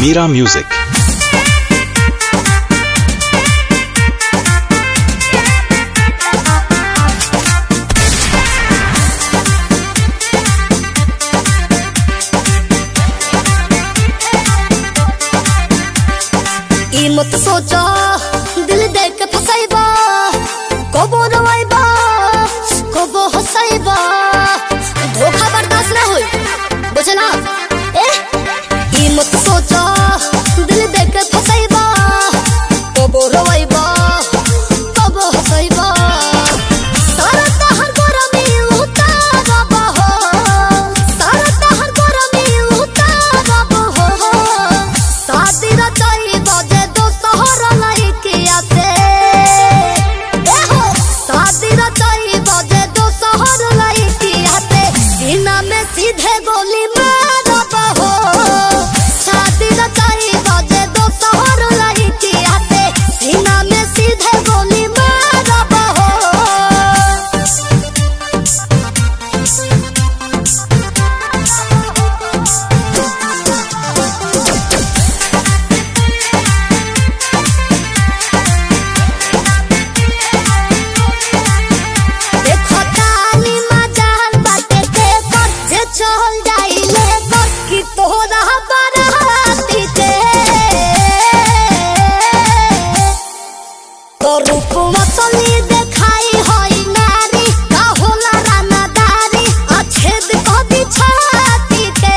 Mira Music. ई मत सोचा दिल देख के फसाइबा कबो रवाइबा कबो हसाइबा धोखा बर्दाश्त ना होई बुझला ए ई मत सोचा दिल देख के फसाइबा कबो रवाइबा कबो हसाइबा सारा तहर गरमी उतारबा हो सारा तहर गरमी उतारबा हो शादी रचाई बजे दो शहर लइकिया से ए हो शादी रचाई बजे दो शहर लइकिया से सीना में सीधे गोली मारब हो शादी रचाई बजे दो शहर लइकिया से सीना में सीधे गोली मारब हो देखो तानी मजाल बाटे के कर जे चल जाइले कर कि तोरा बराती के तो रूप मसली देखाई होई नारी का होला रानादारी अछेद कदी छाती के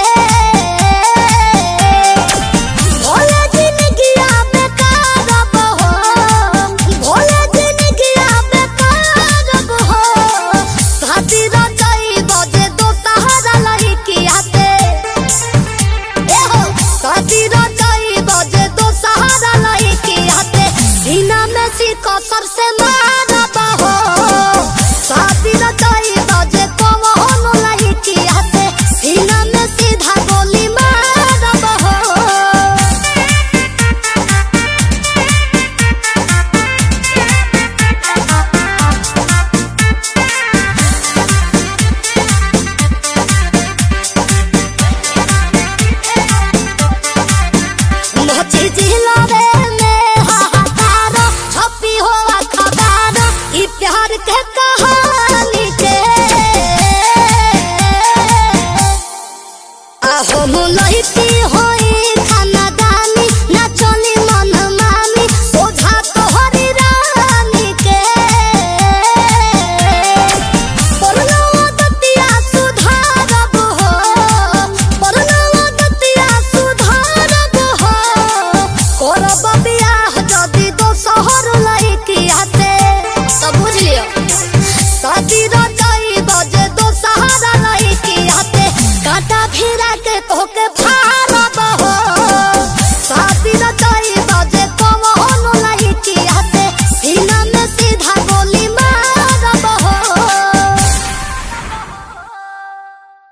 भोले जिंदगिया बेकार हो भोले जिंदगिया बेकार हो शादी रचाई बजे दो सहारा लइकिया से ए हो शादी रचाई बजे दो सहारा लइकिया से सीना में सी कसर से मारब हो शादी रचाई